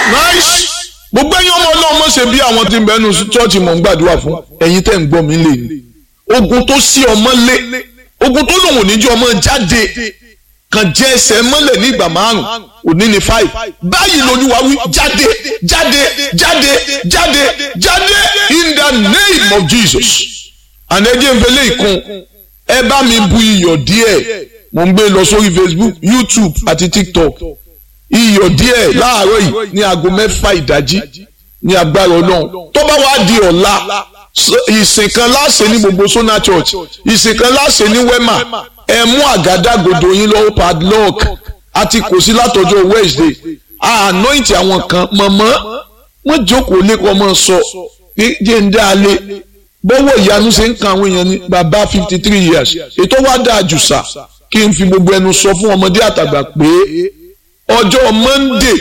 nice gbogbo ẹ̀yin ọmọ ọlọ́run mọ̀ ṣe bí àwọn tí ń bẹnu chọ́ọ̀chì mọ̀ ń gbàdúrà fún ẹ̀yin tẹ́ ń gbọ́ mi lè ní ogun tó sí ọmọ lé ogun tó lòun ò ní jẹ́ ọmọ jáde kan jẹ́ ẹsẹ̀ mọ́lẹ̀ ní ìgbà márùn òní ní five báyìí lolúwa wí jáde jáde jáde jáde jáde in the name of Jesus ànẹ́jẹ́ ń fẹlẹ́ ìkun ẹ bá mi bu iyọ̀ díẹ̀ mo ń gbé lọ sórí Facebook YouTube àti TikTok iyọ̀ díẹ̀ láàárọ̀ yìí ní aago mẹ́fà ìdájí ní agbára ọlọ́run tó bá wá di ọ̀la ìsìn kan láṣẹ ní gbogbo Sona Church ìsìn kan láṣẹ ní Wema ẹ mú àgádágodo yín lọ́wọ́ padlock àti kò sí látọjọ́ Wednesday anoint àwọn kan mọ̀mọ́ wọ́n jókòó lẹ́kọ̀ọ́ mọ́ sọ jẹ́ ń dá a lé bọ́wọ́ ìyanu ṣe ń kan àwọn èèyàn ní bàbá fifty three years ètò wa dáa jù sà kí n fi gbogbo ẹnu sọ fún ọmọdé àtàgbà pé ọjọ́ Monday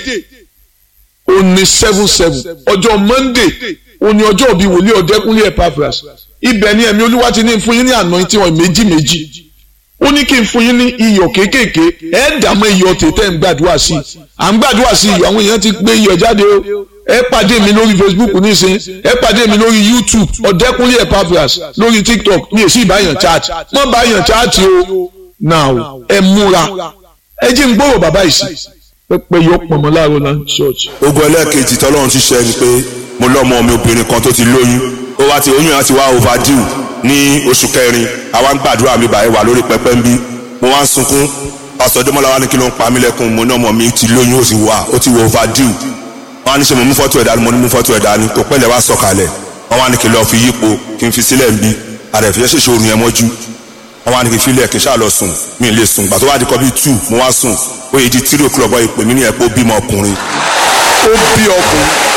òní seven seven ọjọ́ Monday òní ọjọ́ bíi wòlíì ọ̀dẹ́kúnlé Epaphras ibẹ̀ ni ẹ̀mí olúwa ti ní fún yín ní anointing oil méjì méjì ó ní kí n fún yín ní iyọ̀ kéékèèké ẹ̀ dààmú iyọ̀ tètè ń gbàdúrà sí i à ń gbàdúrà sí iyọ̀ àwọn èèyàn ti gbé iyọ̀ jáde o ẹ pàdé mi lórí Facebook nísìn ẹ pàdé mi lórí YouTube ọ̀dẹ́kúnlé Epaphras lórí TikTok mi ò sí ìbáyàn chat mọ́ báyàn chat o now ẹ múra ẹ jí ń gbọ́rọ̀ bàbá yìí sí pẹpẹ yọ pọnmọ láàárọ̀ náà ṣọ́ọ̀ṣì. ogun ẹlẹ́ẹ̀kejì tọ́lọ́run ti ṣe ni pé mo lọ́mọ mi obìnrin kan tó ti lóyún ó wá ti oyún yẹn ti wá overdue ní oṣù kẹrin àwa ń gbàdúrà mi báyìí wà lórí pẹpẹ ń bí mo wá ń sunkún pásítọ̀ Dẹ́mọ́lá wa ní kí ló ń pa mí lẹ́kùn mo ní ọmọ mi ti lóyún ó sì wà ó ti wọ overdue wọ́n á ní ṣe mo mú fọ́tò ẹ̀dá ni mo ní mú fọ́tò ẹ̀dá ni kò pẹ́lẹ̀ wá sọ̀kalẹ̀ wọ́n wá ní kí lọ́ọ́ fi yípo kí n fi sílẹ̀ ń bí àrẹ̀fẹ́ ṣèṣe oorun yẹn mọ́jú wọ́n wá ní kí n filẹ̀ kí n ṣáà lọ sùn mi lè sùn gbà tó wá di kọ́ bíi two mo wá sùn ó yẹ di three o'clock bọ́ ìpè mí ní ẹ̀pọ̀ bímọ ọkùnrin ó bí ọkùnrin